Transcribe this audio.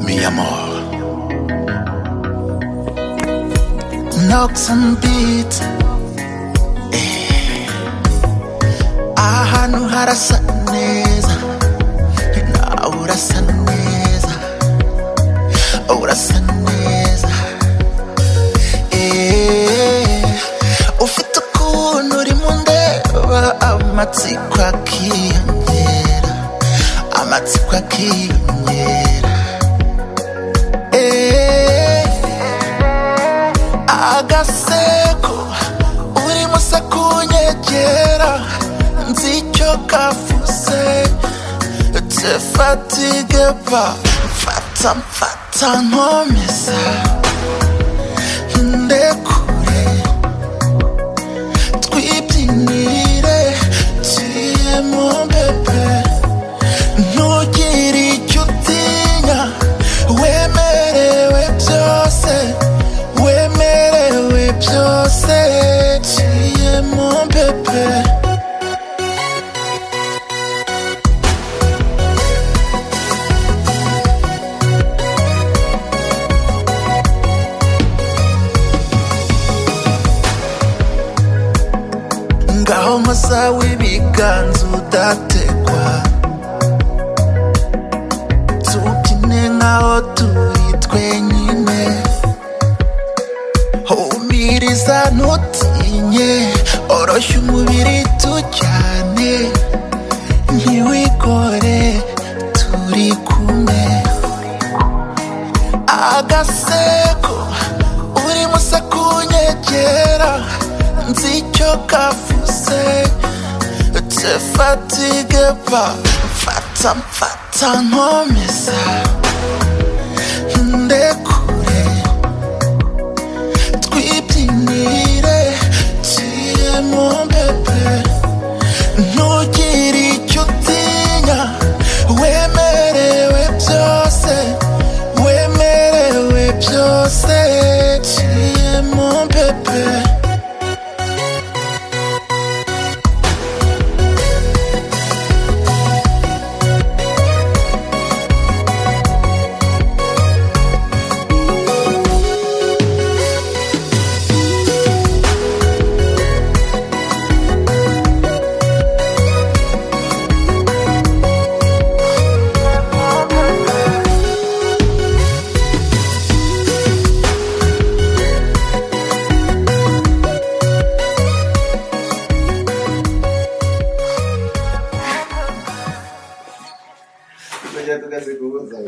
mi amor. Knocks and beat. Eh. Ahantu harasa neza. You know, urasa neza. Urasa neza. Eh. Ufite ukuntu urimo undeba amatsiko akiyongera. Amatsiko akiyongera. Eh. agaseko urimo se kunyegera nzi icyo kavuze tefatige pa mfata mfata nkomeza ndekure twibyinire tuyemo bebe ntugire icyo utinya wemerewe byose wemerewe byose tuyemo bebe ngaho musa w'ibiganza udategwa tubyine nkaho turi twenyine humiriza ntutinye oroshya umubiri tujyane ntiwikore turi kumwe agaseko urimo se kunyegera nzi icyo kavuze tefatige pa mfata mfata nkomeza ndekure twibyinire tuyemo bebe ntugire icyo utinya wemerewe byose wemerewe byose tuyemo bebe Tujya tugaseka ubuza.